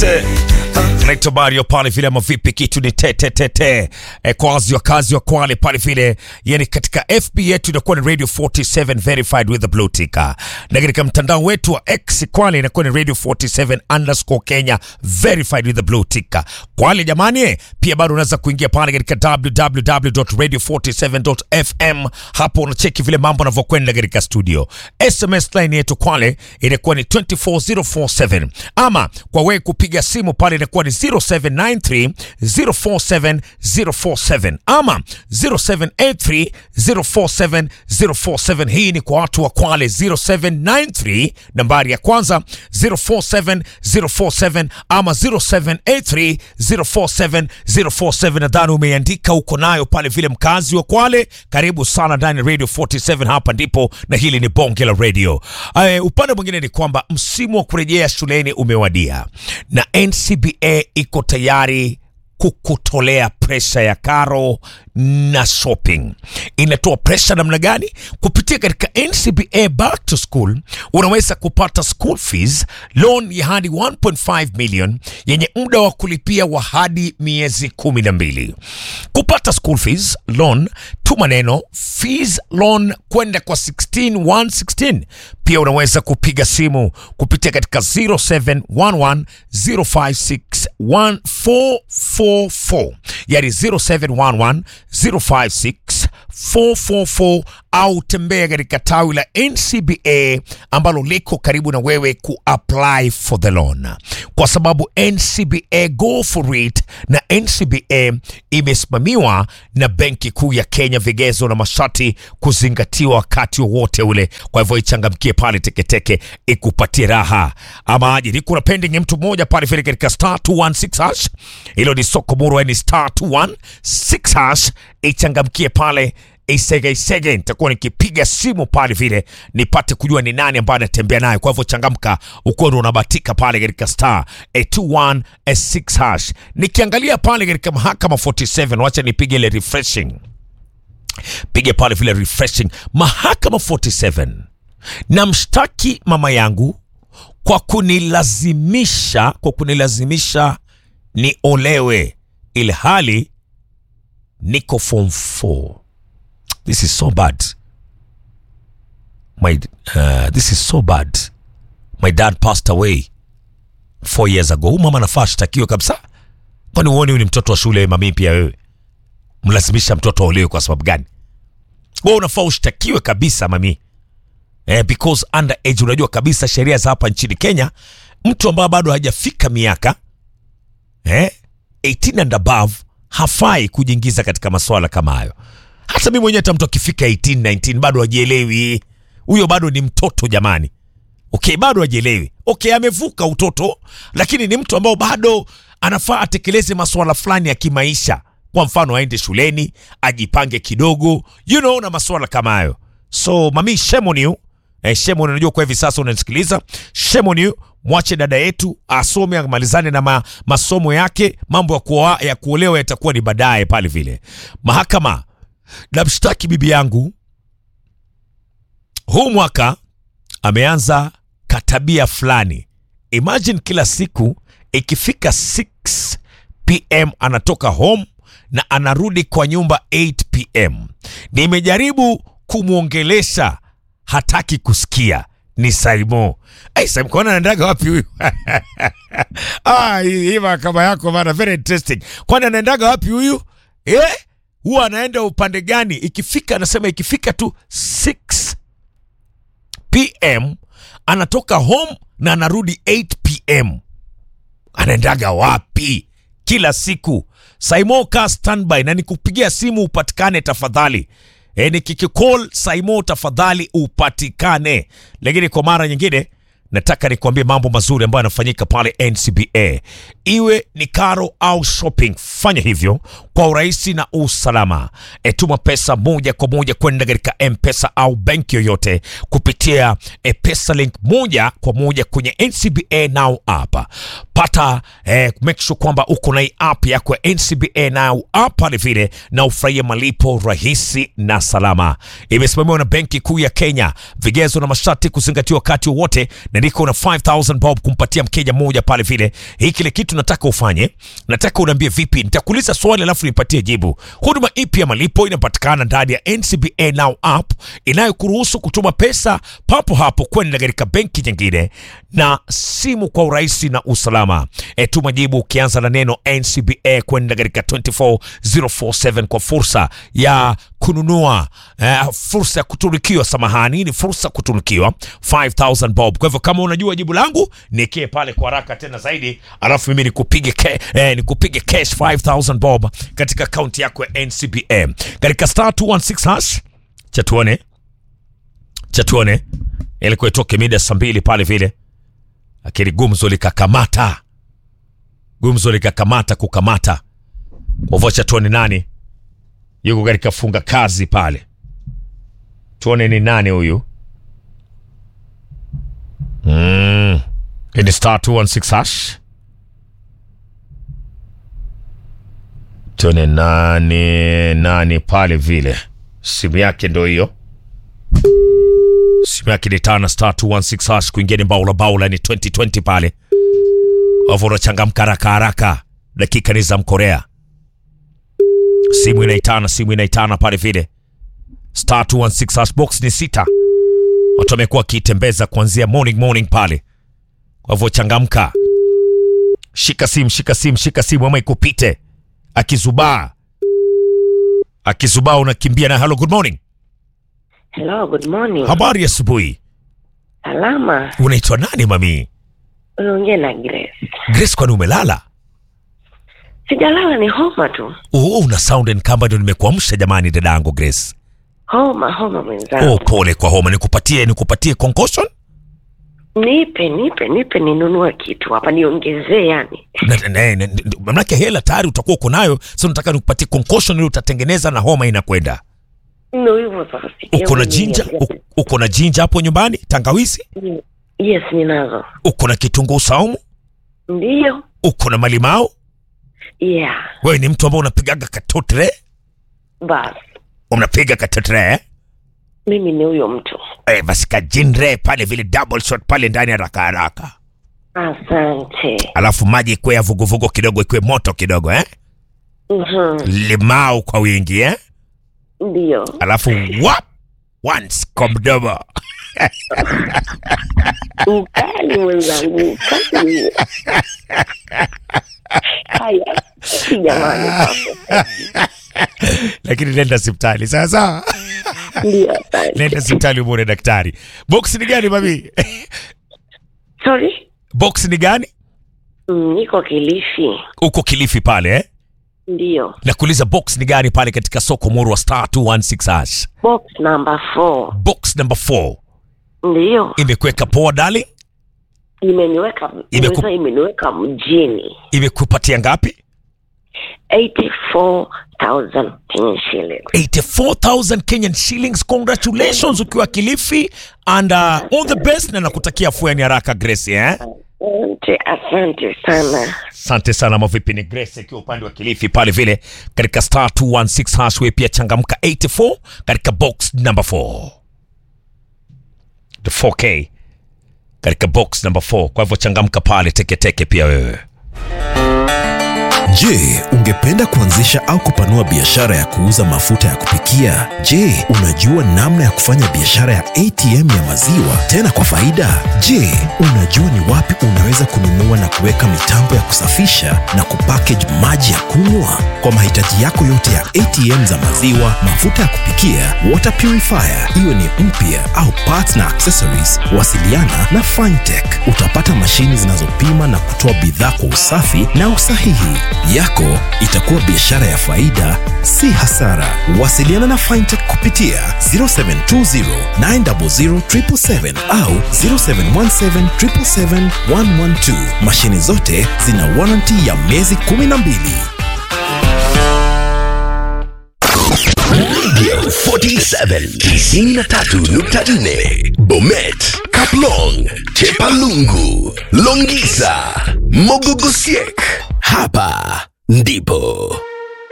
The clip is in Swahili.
tete naitwa Mario pale vile ama vipi, kitu ni tete tete e, kwazi wakazi wa Kwale pale vile, yani katika FB yetu inakuwa ni Radio 47 verified with the blue ticker, na katika mtandao wetu wa X Kwale inakuwa ni Radio 47 underscore Kenya verified with the blue ticker. Kwale jamani, pia bado unaweza kuingia pale katika www.radio47.fm, hapo unacheki vile mambo yanavyokwenda katika studio. SMS line yetu Kwale inakuwa ni 24047 ama kwa wewe kupiga simu pale inakuwa ni 0793 047 047 ama 0783 047 047. Hii ni kwa watu wa Kwale 0793 nambari ya kwanza 047 047 ama 0783 047 047. Nadhani umeandika uko nayo pale vile, mkazi wa Kwale, karibu sana ndani ya Radio 47. Hapa ndipo na hili ni bonge la radio. Uh, upande mwingine ni kwamba msimu wa kurejea shuleni umewadia na NCBA iko tayari kukutolea presha ya karo na shopping. Inatoa presha namna gani? Kupitia katika NCBA back to school, unaweza kupata school fees loan ya hadi 1.5 million yenye muda wa kulipia wa hadi miezi kumi na mbili. Kupata school fees loan, tuma neno fees loan kwenda kwa 16116. Pia unaweza kupiga simu kupitia katika 0711 056 1444 yani 0711 056 444 au tembea katika tawi la NCBA ambalo liko karibu na wewe kuapply for the loan, kwa sababu NCBA go for it na NCBA imesimamiwa na Benki Kuu ya Kenya, vigezo na masharti kuzingatiwa wakati wowote ule. Kwa hivyo ichangamkie pale teketeke ikupatie raha ama aje. Niko na pending mtu mmoja pale vile katika star 216 hash, hilo ni soko muru, ni star 216 hash, ichangamkie pale isege isege, nitakuwa nikipiga simu pale vile nipate kujua ni nani ambaye anatembea naye. Kwa hivyo changamka, uko ndo unabatika pale katika star 216 hash. Nikiangalia pale katika mahakama 47, wacha nipige ile refreshing, pige pale vile refreshing. Mahakama 47, namshtaki mama yangu kwa kunilazimisha kwa kunilazimisha niolewe ilhali niko form 4. This is so bad. My uh, this is so bad. My dad passed away four years ago. Huyu mama anafaa ashtakiwe kabisa. Kwani uone huyu ni mtoto wa shule? Mami pia wewe mlazimisha mtoto aolewe kwa sababu gani? Wewe unafaa ushtakiwe kabisa mami. Eh, because under age, unajua kabisa sheria za hapa nchini Kenya, mtu ambaye bado hajafika miaka eh, 18 and above hafai kujiingiza katika masuala kama hayo. Hata mimi mwenyewe hata mtu akifika 18 19 bado hajielewi, huyo bado ni mtoto jamani. Okay, bado hajielewi. Okay, amevuka utoto, lakini ni mtu ambao bado anafaa atekeleze masuala fulani ya kimaisha. Kwa mfano, aende shuleni, ajipange kidogo, you know, na masuala kama hayo. So mami, shame on you. Eh, shame on you. Unajua kwa hivi sasa unanisikiliza, shame on you. Mwache dada yetu asome amalizane na ma, masomo yake. Mambo ya kuoa ya kuolewa yatakuwa ni baadaye pale vile. Mahakama namshtaki bibi yangu, huu mwaka ameanza katabia fulani. Imagine kila siku ikifika 6 pm anatoka home na anarudi kwa nyumba 8 pm. Nimejaribu kumwongelesha, hataki kusikia. Ni Saimo. Ai, Saimo, kwani anaendaga wapi huyu? Ah, hii hii mahakama yako bana, very interesting. Kwani anaendaga wapi huyu eh? Huwa anaenda upande gani? Ikifika anasema ikifika tu 6 pm anatoka home na anarudi 8 pm. Anaendaga wapi kila siku? Saimo, kaa standby na nikupigia simu upatikane tafadhali. E, nikikicall Saimo tafadhali upatikane. Lakini kwa mara nyingine nataka nikuambie mambo mazuri ambayo yanafanyika pale NCBA, iwe ni karo au shopping. Fanya hivyo kwa urahisi na usalama. E, tuma pesa moja kwa moja kwenda katika M-Pesa au benki yoyote kupitia e, pesa link moja kwa moja kwenye NCBA Now app. Pata e, make sure kwamba uko na hii app yako ya NCBA Now app pale vile, na ufurahie malipo rahisi na salama. Imesimamiwa na Benki Kuu ya Kenya, vigezo na masharti kuzingatiwa wakati wowote na niko na 5000 bob kumpatia mkeja mmoja pale vile. Hii kile kitu nataka ufanye, nataka uniambie vipi. Nitakuuliza swali alafu nipatie jibu. Huduma ipi ya malipo inapatikana ndani ya NCBA Now app inayokuruhusu kutuma pesa papo hapo kwenda katika benki nyingine na simu kwa urahisi na usalama. E, tuma jibu ukianza na neno NCBA kwenda katika 24047 kwa fursa ya kununua eh, fursa ya kutunukiwa. Samahani, ni fursa ya kutunukiwa 5000 bob. Kwa hivyo kama unajua jibu langu nikie pale kwa haraka tena zaidi, alafu mimi nikupige ke, eh, nikupige cash 5000 bob katika akaunti yako ya NCBA katika star 216 hash. Cha tuone cha tuone, ilikuwa itoke mida saa mbili pale vile, lakini gumzo likakamata, gumzo likakamata kukamata. Kwa hivyo cha tuone nani yuko katika funga kazi pale, tuone ni nani huyu. Mm. Hii ni star 216 hash. Tuone nani nani pale vile, simu yake ndo hiyo, simu yake ni tana star 216 hash. Kuingia ni baula baula, ni 2020 pale, kwa hivyo unachangamka haraka haraka, dakika ni za mkorea simu inaitana, simu inaitana pale vile. Star 216 hash box ni sita. Watu wamekuwa wakiitembeza kuanzia morning morning pale, kwa hivyo changamka, shika simu, shika simu, shika simu ama ikupite. Akizubaa akizubaa, unakimbia na hello, good morning, Hello, good morning. habari ya asubuhi. Salama. Unaitwa nani mami? Unaongea na Grace. Grace, kwani umelala? Sijalala, ni homa tu. Oh, una sound and kama ndio nimekuamsha jamani, dadangu Grace. Homa, homa mwenzangu. Oh, pole kwa homa. Nikupatie nikupatie concussion? Nipe, nipe, nipe ninunue kitu hapa niongezee yani. Na- na- na- na- Manake hela tayari utakuwa uko nayo, sasa nataka nikupatie concussion ili utatengeneza na homa inakwenda. Ndio hivyo sasa. sikia Uko na mwenyewe. jinja, u- uko na jinja hapo nyumbani, tangawizi, Yes, ninazo. uko na kitunguu saumu, Ndio. uko na malimao. Yeah. Wewe ni mtu ambaye unapigaga katotre, Bas. unapiga katotre eh? Mimi ni huyo mtu. Eh, basi kajinre pale vile double shot pale ndani haraka haraka, Asante. alafu maji ikwe ya vuguvugu kidogo, ikwe moto kidogo eh? Mhm. Limau kwa wingi eh? Ndio. alafu wap once kwa mdomo Ukali mwenzangu, ukali. Haya. Si jamani. lakini nenda hospitali sawa sawa, Ndio, asante. nenda hospitali umwone daktari. Box ni gani mami? Sorry? Box ni gani? Mm, niko Kilifi. Uko Kilifi pale eh? Ndio. Nakuuliza box ni gani pale katika soko Muru wa star 216 hash. Box number 4. Box number 4 Ndio. imekuweka poa darling, Imeniweka Imeku- imeweza imeniweka mjini. imekupatia ngapi? 84,000 Kenyan shillings. 84,000 Kenyan shillings. Congratulations ukiwa Kilifi and uh, all the best na nakutakia afueni haraka Grace eh? Asante, asante sana. Asante sana mavipi, ni Grace akiwa upande wa Kilifi pale vile katika star 216 hash. Wewe pia changamka 84 katika box number 4 the 4k katika box number 4. Kwa hivyo changamka pale teketeke pia wewe. Je, ungependa kuanzisha au kupanua biashara ya kuuza mafuta ya kupikia? Je, unajua namna ya kufanya biashara ya ATM ya maziwa tena kwa faida? Je, unajua ni wapi unaweza kununua na kuweka mitambo ya kusafisha na kupackage maji ya kunywa? Kwa mahitaji yako yote ya ATM za maziwa, mafuta ya kupikia, water purifier, iwe ni mpya au parts na accessories, wasiliana na Fintech. Utapata mashini zinazopima na kutoa bidhaa kwa usafi na usahihi. Yako itakuwa biashara ya faida, si hasara. Wasiliana na Fintech kupitia 0720 900 777 au 0717 777 112. Mashini zote zina warranty ya miezi 12. Radio 47 93.4 Bomet, Kaplong, Chepalungu, Longisa, Mogogosiek. Hapa ndipo